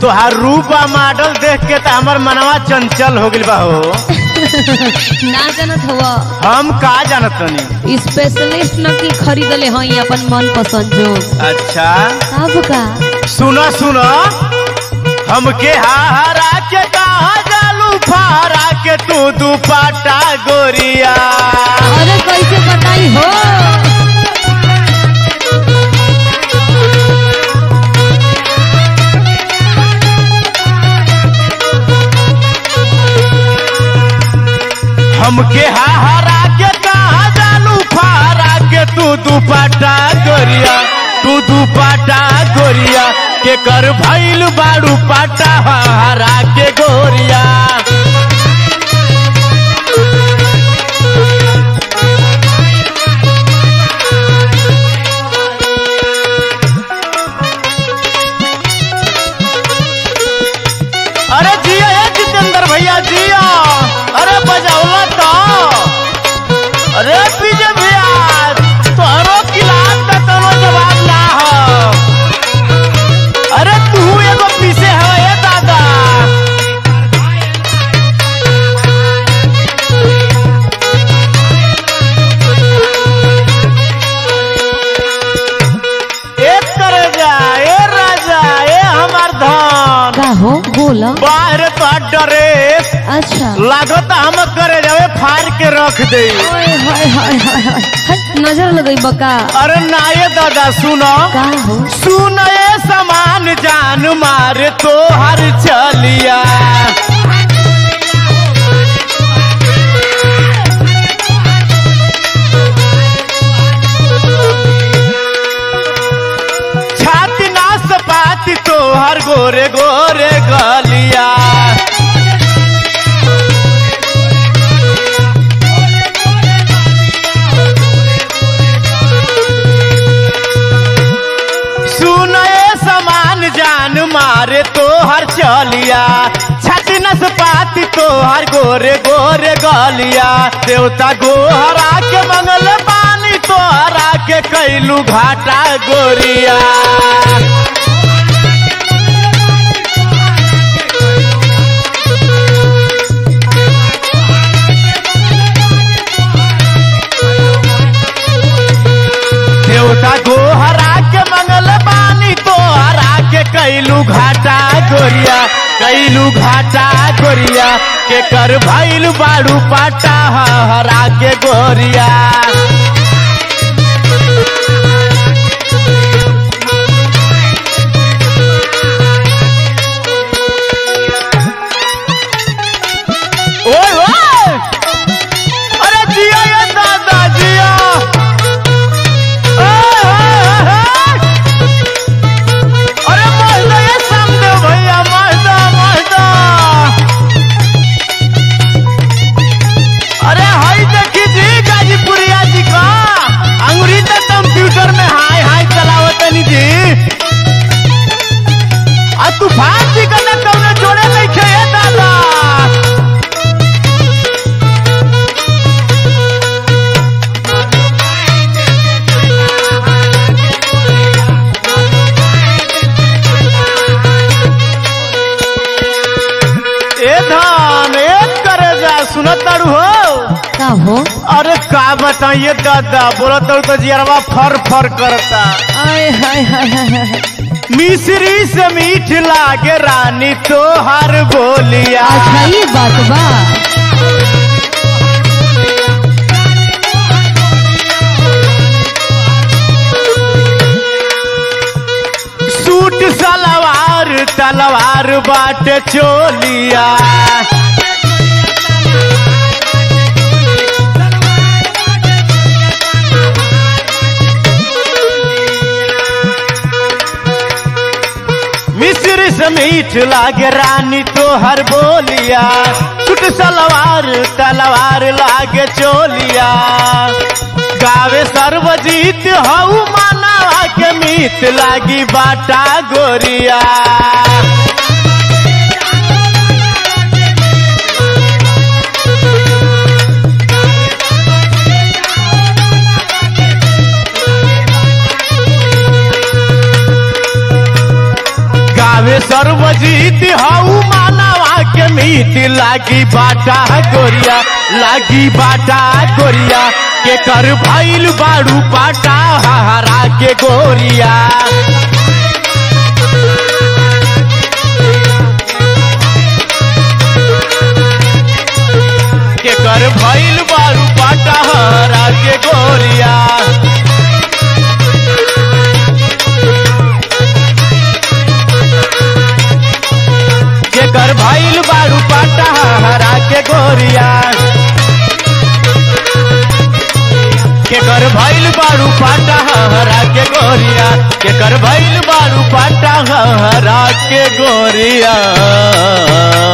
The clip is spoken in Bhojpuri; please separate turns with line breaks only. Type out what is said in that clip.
तोहार रूप आ मॉडल देख के तो हमर मनवा चंचल हो गइल बा हो
ना जानत हुआ
हम का जानत तनी
स्पेशलिस्ट न की खरीदले हई अपन मन पसंद जो
अच्छा
सब का
सुनो सुनो हमके हारा के कहा जालू फारा के तू दुपाटा गोरिया
अरे कैसे बताई हो
हमके हारा के कहा जालू फारा के तू दुपाटा गोरिया तू दुपाटा गोरिया के कर भइल बाड़ू पाटा हारा के गोरिया अरे जिया ये जितेंद्र भैया जिया अरे बजाओला तो अरे पीजे भैया तोहरो किलास का तनो जवाब ना हो अरे तू एगो पीछे है ये दादा एक करे जा ए राजा ए हमार धन
का हो बोला
बाहर तो ड्रेस
अच्छा
लागत हम करे जावे फाड़ के रख दे
ओए हाय हाय हाय हाय हट, नजर लगई बका
अरे ना ये दादा सुनो
का हो
सुन ये समान जान मारे तो हर चलिया छाती ना सपाती तो हर गोरे गोरे गलिया सुन ये समान जान मारे तो हर चलिया छाती नस पाती तो हर गोरे गोरे गलिया देवता गोहरा के मंगल पानी तो हरा के कैलू घाटा गोरिया देवता गोहरा के मंगल पानी तो हरा के कैलू घाटा गोरिया कैलू घाटा गोरिया के कर भैल बाड़ू पाटा हरा के गोरिया ओए ओए अरे जिया ये दादा जिया ओए, ओए, ओए, अरे महदा ये समदेव भैया महदा महदा अरे हाई देखी जी गाजीपुरिया जी का अंगुरी तो कंप्यूटर में हाय हाय चलावतनी जी आ तूफान जी का ना कौनो जोड़े नहीं खे दादा ए धान एक करे जा सुनत तारू हो
का हो
अरे का बताइए दादा बोला तारू तो जियरवा फर फर करता
आय हाय हाय हाय हाय हाय।
मिश्री से मीठ लागे रानी तो हर बोलिया
अच्छा ये बात बा
सूट सलवार तलवार बाटे चोलिया मिश्री से मीठ लागे रानी तो हर बोलिया सूट सलवार तलवार लागे चोलिया गावे सर्वजीत हऊ मानवा के मीत लागी बाटा गोरिया गावे सर्वजीत हऊ मानवा के मीत लागी बाटा गोरिया लागी बाटा गोरिया के कर भइल बाड़ू पाटा हरा के गोरिया के कर भइल बाड़ू पाटा हरा के गोरिया के कर भइल बाड़ू पाटा हरा के गोरिया के कर भइल बाड़ू पाटा हरा के गोरिया के कर भइल बाड़ू पाटा हरा के गोरिया